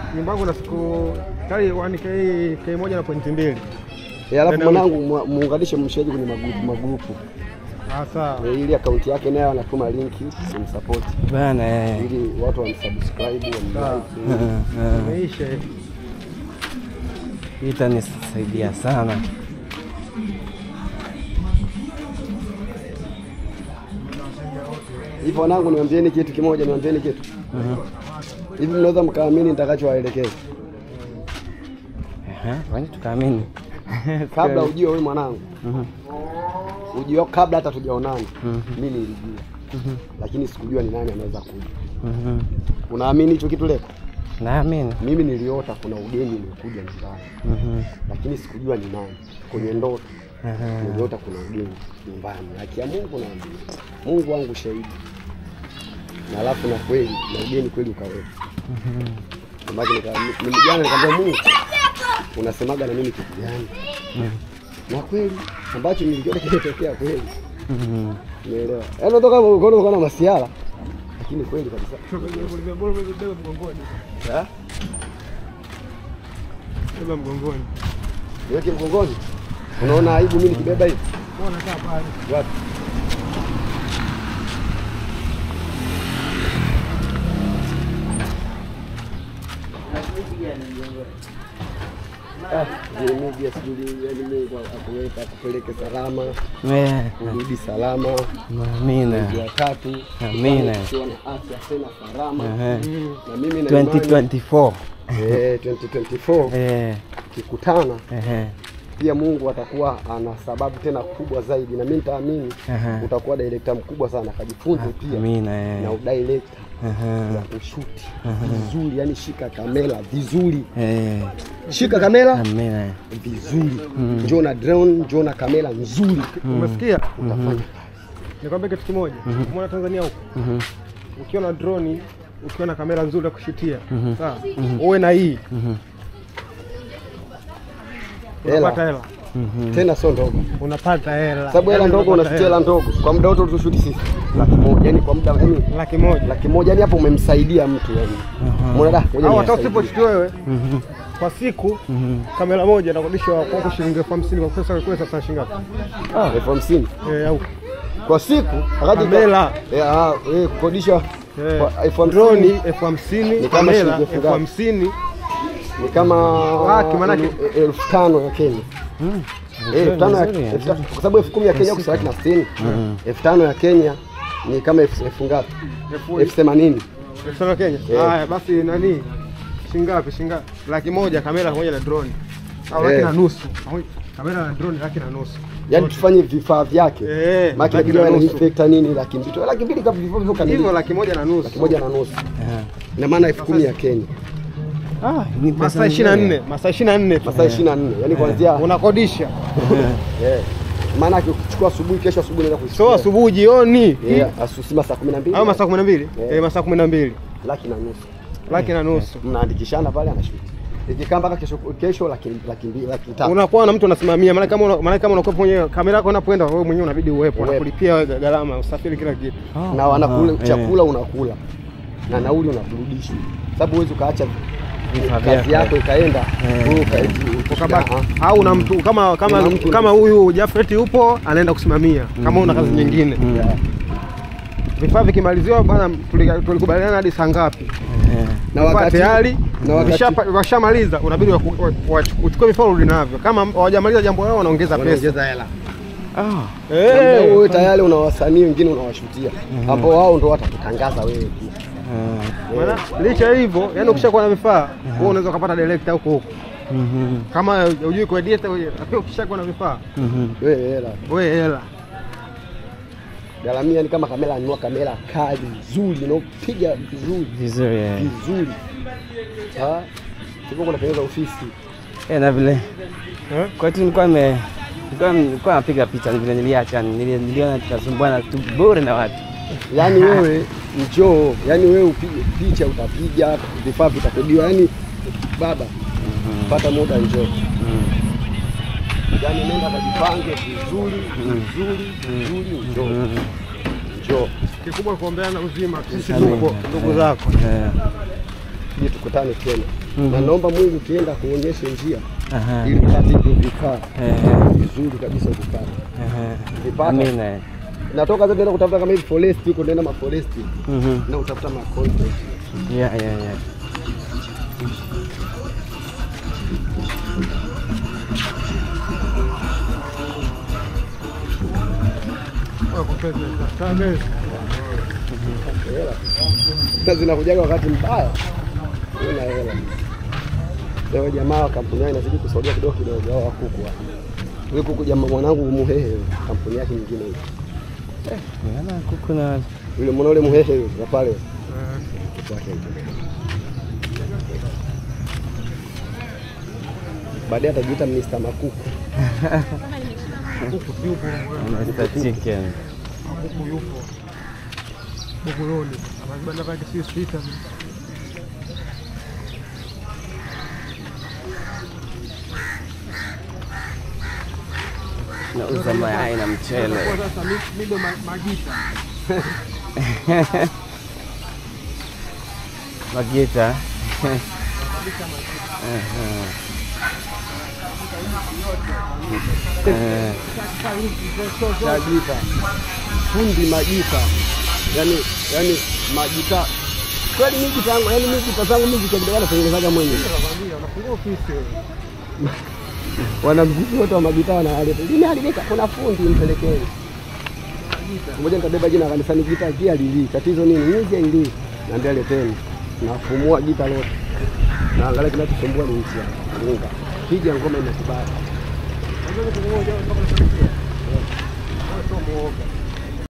nyumba yangu na siku kali 1k k moja na pointi mbili. Eh, alafu Tena mwanangu mwa- muunganishe mshaji kwenye magrupu magrupu Ah, sawa. Eh, ili akaunti yake naye anatuma linki simsupport bana eh. ili watu wamsubscribe Sawa. wamlike. Eh, eh. Imeisha hivi. Hii itanisaidia sana. Hivyo wanangu, niwaambieni kitu kimoja, niwaambieni kitu hivi, mnaweza mkaamini nitakachowaelekeza Ehe, kwani tukaamini kabla ujue wewe mwanangu, Mhm. ujue kabla hata tujaonana, Mhm. mimi nilijua, lakini sikujua ni nani anaweza kuja. Mhm. Unaamini hicho kitu leo? Naamini. Mimi niliota kuna ugeni umekuja nyumbani, Mhm. lakini sikujua ni nani. Kwenye ndoto Ehe. niliota kuna ugeni nyumbani, haki ya Mungu naambia, Mungu wangu shahidi. Na alafu na kweli na ugeni kweli ukawepo. Samaki nika ni- jana nikamwambia Mungu, unasemaga na mimi kitu gani? Na kweli ambacho nilikiona kimetokea kweli. Mhm. Umeelewa? Yaani unatoka ukaona ukaona masiala lakini kweli kabisa. Beba mgongoni. Eh? Beba mgongoni. Niweke mgongoni. Unaona aibu mimi nikibeba hivi? Mbona kaa pale? Wapi? Ah, vile media sijui yani Mungu akuweka akupeleke salama, Eh, urudi salama. Amina. Ya tatu, Amina. ukiwa na afya tena salama. Ehe. Na mimi na imani 2024. eh 2024 Eh, kikutana ehe. pia Mungu atakuwa ana sababu tena kubwa zaidi, na mimi nitaamini Ehe. utakuwa director mkubwa sana, kajifunze pia Amina eh. na udirector Ehe. na kushuti vizuri, yani shika kamera vizuri, Eh, shika kamera Amina. vizuri, njoo na drone, njoo na kamera nzuri, Umesikia? utafanya Nikwambia kitu kimoja. Umeona Tanzania huko? Mhm. Ukiwa na droni, ukiwa na kamera nzuri ya kushutia. Sawa? Uwe na hii. Mhm. Unapata hela. Mhm. tena, sio ndogo, Unapata hela. sababu hela Yaani ndogo unapata unafikia hela ndogo kwa muda wote utushuti sisi laki moja, yani kwa muda yani laki moja. laki moja, yani hapo umemsaidia mtu yani, umeona da, ngoja Au hata niwasaidie. usiposhuti wewe Mhm. kwa siku Mhm. kamera moja inakodishwa kwako shilingi elfu hamsini kwa pesa kwa sasa shilingi ngapi? Ah, elfu hamsini Eh, au kwa siku wakati Kamera. eh, ah, eh, kukodisha eh, kwa elfu droni hamsini elfu hamsini Ni kama kamera shilingi elfu elfu ngapi? hamsini ni kama Laki, manake- el- elfu tano ya Kenya mm. Eh, elfu tano ya- Nzuri, elfu tano- kwa sababu elfu kumi ya Kenya huko laki na sitini elfu tano ya Kenya ni kama elfu elfu ngapi? elfu elfu themanini elfu tano Kenya. Eh. Haya basi nani? Shilingi ngapi? Shilingi ngapi? Laki moja kamera pamoja na droni. Au laki Eh. na nusu. Pamoja- Kamera na droni laki na nusu. yaani tufanye vifaa vyake Eh, maki laki inabidi na na nusu. infector nini laki mbili tu laki mbili kabla vifaa vivyo Hivyo kamili laki moja na nusu. laki moja na nusu Eh. ina maana elfu kumi ya Kenya Ah, ni pesa Masaa ishirini na nzuri. nne, masaa ishirini na nne tu. masaa ishirini na nne yaani kuanzia Unakodisha. eh, maana yake ukichukua asubuhi kesho asubuhi naenda So kuisikia asubuhi jioni. yeah, asusi masaa kumi na mbili Au masaa kumi na mbili? Eh. Eh, masaa kumi na mbili. laki na nusu Laki na nusu. mnaandikishana pale anashuti ikikaa mpaka kesho kesho laki laki mbili laki tatu unakuwa na mtu anasimamia, maana kama una- maana kama unakuwa mwenyewe kamera yako unapoenda wewe mwenyewe unabidi uwepo, Uwepo. anakulipia wewe gharama, usafiri, kila kitu. Ah, na wanakula ah, chakula unakula na nauli unakurudisha, sababu huwezi ukaacha Vifaa kazi vyako. yako ikaenda Eh. wewe ukaji- Ukabaki Ah, au una mtu kama kama Una mtu- kama huyu Jafet yupo anaenda kusimamia, kama una kazi nyingine. Mm. yeah. Vifaa vikimaliziwa bwana, tulika- tulikubaliana hadi saa ngapi? Eh. na Vifaa wakati tayari na wakati Ukishapa- wakishamaliza unabidi waku- wa- wa- uchukue vifaa urudi navyo. Kama hawajamaliza jambo lao wanaongeza pesa. wanaongeza hela Ah, Na Eh, wewe tayari una wasanii wengine unawashutia ambao wao ndo watakutangaza wewe pia. eh. maana licha ya hivyo, yani ukishakuwa na vifaa wewe unaweza kupata director huko huko. Mhm. Kama hujui kuedit, lakini ukishakuwa na vifaa Mhm. Wewe hela wewe hela. garamia, ni kama kamera, anunua kamera kali nzuri inaopiga vizuri Vizuri eh. vizuri, Ah, tuko kunatengeneza ofisi Eh, na vile Eh? kwa hiyo nilikuwa nime nilikuwa nilikuwa napiga picha ni vile niliacha nili- niliona tunasumbuana tu bure na watu. yaani wewe njoo, yaani wewe upige picha, utapiga vifaa vitakodiwa, yaani baba, pata muda njoo, yaani nenda kajipange vizuri vizuri vizuri, njoo njoo. Kikubwa kuombeana uzima, sisi Amen. tupo ndugu zako. Eh. tuje tukutane tena Mhm. na naomba Mungu ukienda kuonyeshe njia Aha. ili upate hivyo vifaa Eh, vizuri kabisa vipate. eh, Vipata. Amina. Natoka zote naenda kutafuta kama hivi forest huko, naenda ma forest Mhm. na utafuta ma content. Yeah, yeah, yeah. Hela. Na zinakujaga wakati mbaya. Una hela. Leo jamaa wa kampuni yao inazidi kusogea kidogo kidogo hao kuku hapa. Huyu kuku jamaa mwanangu Muhehe kampuni yake nyingine hiyo. Naona kuku na Yule mwana ule Muhehe yule wa pale. Kuku wake hicho. Baadaye atajiita Mr. Makuku. Mr. Chicken. Kuku yupo Buguruni, kibanda kake si sita Nauza mayai na mchele. sasa mido magita Magita. Eh, Majita. Fundi majita. Yaani yaani majita. Kweli mimi jita yangu, yaani mimi jita zangu mimi kidogo natengenezaga mwenyewe. nakwambia unafungua ofisi wewe. Wanamziki wote wa majita wanaleta. Limeharibika, kuna fundi mpelekeni. Mmoja nitabeba jina la kanisani gita kia lili. Tatizo nini? Nyuzi ili. Naambia leteni. Nafumua gita lote. Na angalia kinachosumbua ni nchi ya unga. Piga ngoma inakubali. Unajua kitu kimoja mpaka unafanikiwa. Wewe sio muoga.